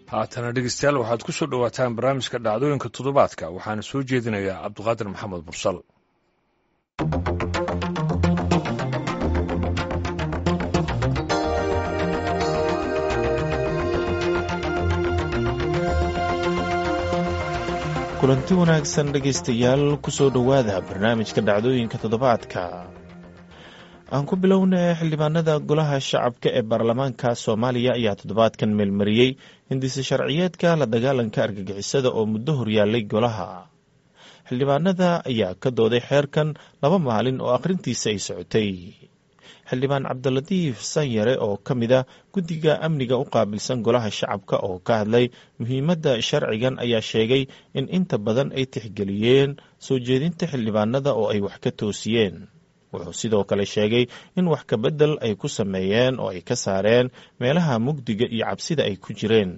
haatana dhegeystayaal waxaad ku soo dhowaataan barnaamijka dhacdooyinka toddobaadka waxaana soo jeedinayaa cabdiqaadir maxamed mursal kulanti wanaagsan dhegaystayaal kusoo dhowaada barnaamijka dhacdooyinka toddobaadka aan ku bilownay xildhibaanada golaha shacabka ee baarlamaanka soomaaliya ayaa toddobaadkan meelmariyey hindise sharciyeedka la dagaalanka argagixisada oo muddo horyaalay golaha xildhibaanada ayaa ka dooday xeerkan laba maalin oo akhrintiisa ay socotay xildhibaan cabdilatiif sanyare oo ka mid a guddiga amniga u qaabilsan golaha shacabka oo ka hadlay muhiimadda sharcigan ayaa sheegay in inta badan ay tixgeliyeen soo jeedinta xildhibaanada oo ay wax ka toosiyeen wuxuu sidoo kale sheegay in wax kabedel ay ku sameeyeen oo ay ka saareen meelaha mugdiga iyo cabsida ay ku jireen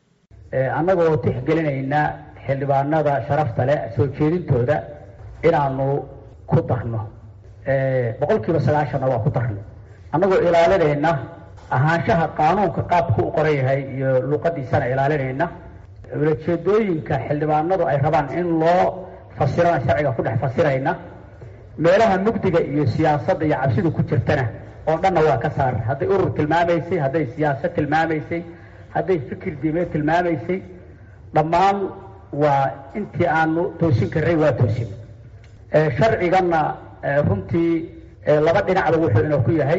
annagoo tixgelinayna xildhibaanada sharafta leh soo jeedintooda inaanu ku darno boqol kiiba sagaashanna waa ku darno annagoo ilaalinayna ahaanshaha qaanuunka qaabku u qoran yahay iyo luqadiisana ilaalinayna ulajeedooyinka xildhibaanadu ay rabaan in loo fasirana sharciga ku dhex fasirayna meelaha mugdiga iyo siyaasadda iyo cabsidu ku jirtana oo dhanna waa ka saar hadday urur tilmaamaysay hadday siyaasad tilmaamaysay hadday fikir diimeed tilmaamaysay dhammaan waa intii aanu toosin karnay waa toosin sharciganna runtii laba dhinacba wuxuu inoo ku yahay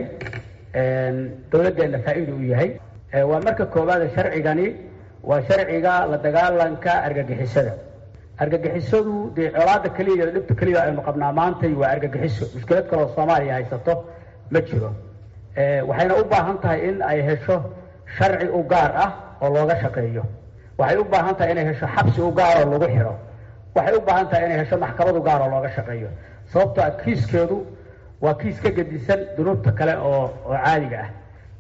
dowladdeenna faa-iida u yahay waa marka koowaada sharcigani waa sharciga la dagaalanka argagixisada argagixisadu dee colaada keliya iyo dhibta keliya aynu qabnaa maantay waa argagixiso mushkilad kaloo soomaaliya haysato ma jiro waxayna u baahan tahay in ay hesho sharci u gaar ah oo looga shaqeeyo waxay u baahan tahay inay hesho xabsi u gaar oo lagu xidho waxay u baahan tahay inay hesho maxkamad u gaar oo looga shaqeeyo sababto a kiiskeedu waa kiis ka gedisan dunuubta kale oo oo caadiga ah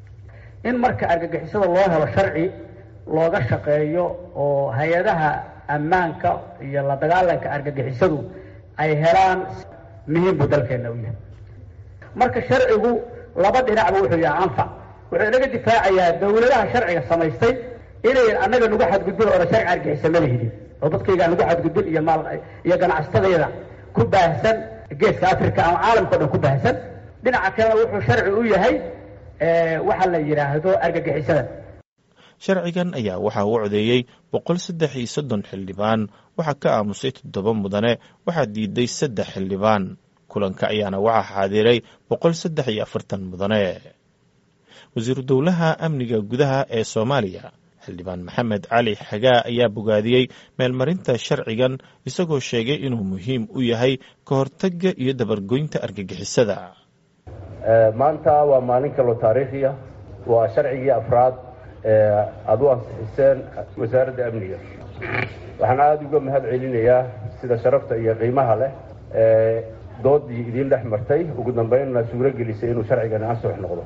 in marka argagixisada loo helo sharci looga shaqeeyo oo hay-adaha ammaanka iyo la dagaalanka argagixisadu ay helaan muhiim buu dalkeenna u yahay marka sharcigu laba dhinacba wuxuu yahay anfac wuxuu inaga difaacayaa dawladaha sharciga samaystay inayn annaga nagu xadgudbin oona sharci argixisa ma lihidin oo dadkaygaa nagu xadgudbin iyo maal iyo ganacsatadayada ku baahsan geeska africa ama caalamka o dhan ku baahsan dhinaca kalena wuxuu sharci u yahay waxa la yidhaahdo argagixisada sharcigan ayaa waxaa u codeeyey boqol saddex iyo soddon xildhibaan waxaa ka aamusay toddoba mudane waxaa diiday saddex xildhibaan kulanka ayaana waxaa xaadiray boqol saddex iyo afartan mudane wasiiru dowlaha amniga gudaha ee soomaaliya xildhibaan maxamed cali xagaa ayaa bogaadiyey meelmarinta sharcigan isagoo sheegay inuu muhiim u yahay ka hortagga iyo dabargoynta argagixisada maanta waa maalin kaloo taariikhiya waa sharcigii afraad aada u ansixiseen wasaaradda amniga waxaan aada uga mahad celinayaa sida sharafta iyo qiimaha leh ee doodii idiin dhex martay ugu dambeynna suuro gelisay inuu sharcigani ansux noqdo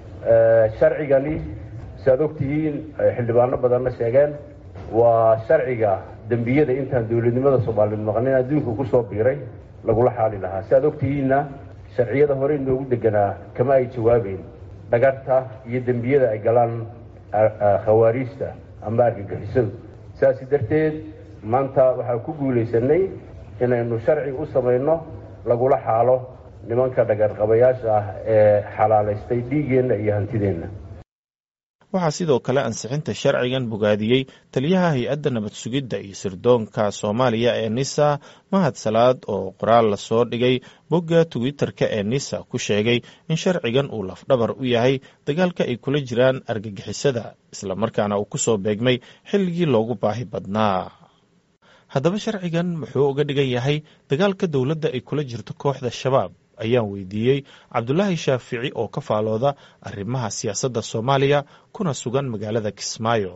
sharcigani si aad ogtihiin xildhibaano badanna sheegeen waa sharciga dembiyada intaan dowladnimada soomaaliyeed maqnin adduunka kusoo biiray lagula xaali lahaa si aad ogtihiinna sharciyada hore inoogu deganaa kama ay jawaabeyn dhagarta iyo dembiyada ay galaan khawaariijta ama argagixisadu sidaasi darteed maanta waxaan ku guulaysanay inaynu sharci u samayno lagula xaalo nimanka dhagarqabayaasha ah ee xalaalaystay dhiiggeenna iyo hantideenna waxaa sidoo kale ansixinta sharcigan bogaadiyey taliyaha hay-adda nabad sugidda iyo sirdoonka soomaaliya ee nisa mahad salaad oo qoraal lasoo dhigay bogga twitter-ka ee nisa ku sheegay in sharcigan uu lafdhabar u yahay dagaalka ay kula jiraan argagixisada islamarkaana uu kusoo beegmay xilligii loogu baahi badnaa haddaba sharcigan muxuu uga dhigan yahay dagaalka dowladda ay kula jirto kooxda shabaab ayaan weydiiyey cabdulaahi shaafici oo ka faalooda arrimaha siyaasadda soomaaliya kuna sugan magaalada kismaayo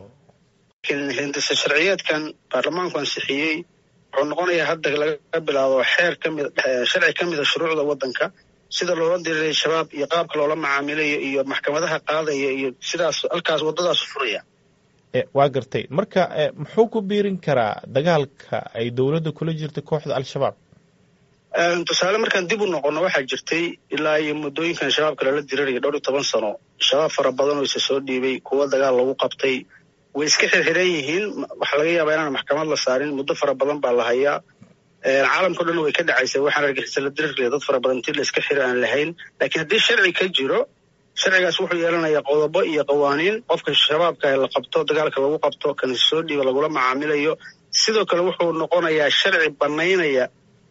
hindise sharciyeedkan baarlamaanku ansixiyey wuxuu noqonayaa hadda laga bilaabo xeer kamid sharci ka mida shuruucda waddanka sida loola diriiray shabaab iyo qaabka loola macaamilayo iyo maxkamadaha qaadaya iyo sidaas halkaas waddadaas furaya waa gartay marka muxuu ku biirin karaa dagaalka ay dowladda kula jirta kooxda al-shabaab tusaale markaan dib u noqono waxaa jirtay ilaa iyo muddooyinkan shabaabka lala dirirayo dhowr iyo toban sano shabaab fara badan oo isa soo dhiibay kuwa dagaal lagu qabtay way iska xirxiran yihiin waxaa laga yaabaa inaan maxkamad la saarin muddo fara badan baa la hayaa caalamkao dhan way ka dhacaysay waxaan argixisa la diriraya dad fara badan intii la iska xiri aan lahayn laakiin haddii sharci ka jiro sharcigaas wuxuu yeelanayaa qodobo iyo qawaaniin qofka shabaabka la qabto dagaalka lagu qabto kan soo dhiiba lagula macaamilayo sidoo kale wuxuu noqonayaa sharci banaynaya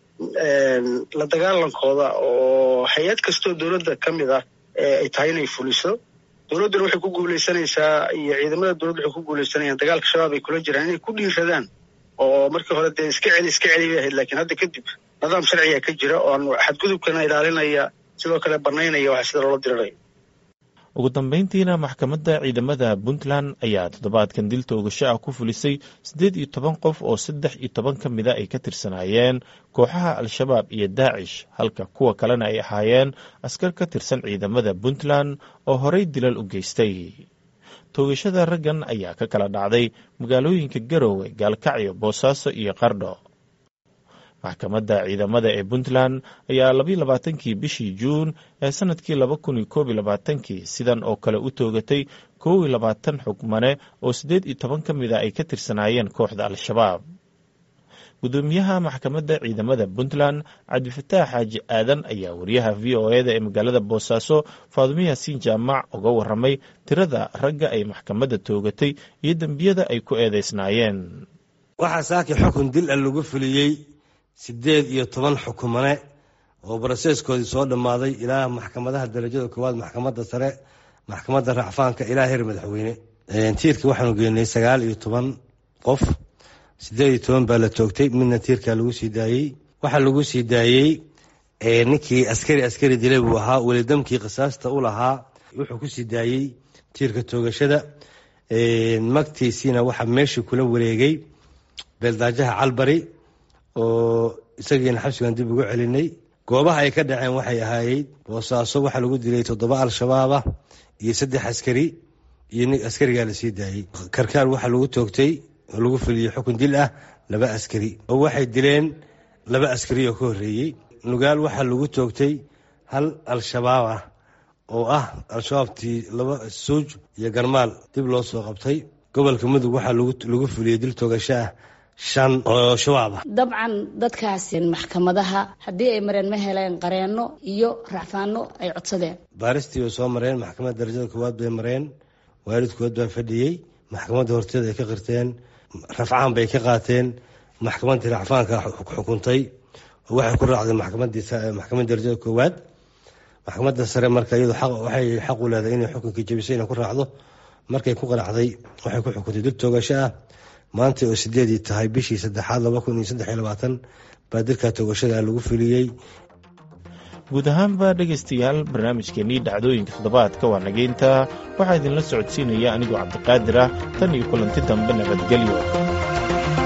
la dagaalankooda oo hay-ad kastoo dowladda ka mid ah ay tahay inay fuliso dowladduna waxay ku guuleysanaysaa iyo ciidamada dowladda waxay ku guuleysanayaan dagaalka shabaab ay kula jiraan inay ku dhiiradaan oo markii hore dee iska celi iska celi bay ahayd lakiin hadda kadib nidaam sharciga ka jira oo aan xadgudubkana ilaalinaya sidoo kale banaynaya waxa sida loola dirirayo ugu dambeyntiina maxkamadda ciidamada puntland ayaa toddobaadkan dil toogasho ah ku fulisay siddeed iyo toban qof oo saddex iyo toban ka mida ay ka tirsanaayeen kooxaha al-shabaab iyo daacish halka kuwa kalena ay ahaayeen askar ka tirsan ciidamada puntland oo horey dilal u geystay toogashada raggan ayaa ka kala dhacday magaalooyinka garowe gaalkacyo boosaaso iyo qardho maxkamadda ciidamada ee puntland ayaa labayo labaatankii bishii juun ee sanadkii laba kun iyo koob iyo labaatankii sidan oo kale u toogatay koob iyo labaatan xugmane oo siddeed iyo toban ka mid a ay ka tirsanaayeen kooxda al-shabaab gudoomiyaha maxkamadda ciidamada puntland cabdifataax xaaji aadan ayaa wariyaha v o eda ee magaalada boosaaso faadumo yaasiin jaamac uga waramay tirada ragga ay maxkamadda toogatay iyo dembiyada ay ku eedeysnaayeen waxaa saaki xukun dil a lagu fuliyey siddeed iyo toban xukumane oo baraseeskoodii soo dhammaaday ilaa maxkamadaha darajada koowaad maxkamadda sare maxkamadda racfaanka ilaa heer madaxweyne tiirka waxaanu geenay sagaal iyo toban qof siddeed iyo toban baa la toogtay midna tiirkaa lagu sii daayey waxaa lagu sii daayey ninkii askari askari dilay buu ahaa welidamkii qisaasta u lahaa wuxuu ku sii daayey tiirka toogashada magtiisiina waxaa meeshii kula wareegay beeldaajaha calbari oo isagiina xabsigan dib ugu celinay goobaha ay ka dhaceen waxay ahaayey boosaaso waxaa lagu dilay toddoba al-shabaab ah iyo saddex askari iyo nin askarigaa lasii daayey karkaar waxaa lagu toogtay oo lagu fuliyey xukun dil ah laba askari oo waxay dileen laba askari oo ka horreeyey nugaal waxaa lagu toogtay hal al-shabaab ah oo ah al-shabaabtii laba suuj iyo garmaal dib loo soo qabtay gobolka mudug waxaa lagu fuliyey dil toogasho ah shan oo shabaab ah dabcan dadkaas maxkamadaha haddii ay mareen ma heleen qareenno iyo racfaano ay codsadeen baaristii bay soo mareen maxkamadda darajada koowaad bay mareen waalidkood baa fadhiyey maxkamadda horteeda ay ka qirteen rafcaan bay ka qaateen maxkamaddii racfaanka xukuntay oo waxay ku raacday maxkamadda darajada koowaad maxkamadda sare marka iyadu waxay xaq u leedahay inay xukunkii jabisay inay ku raacdo markay ku qanacday waxay ku xukuntay dil toogasho ah maanta oo sideedii tahay bishii saddexaad laba kun iyo saddex iyo labaatan baa dilka toogashada lagu fuliyey guud ahaanba dhegaystayaal barnaamijkeennii dhacdooyinka toddobaadka waa nageynta waxaa idinla socodsiinaya anigoo cabdiqaadir ah tan iyo kulanti dambe nabadgelyo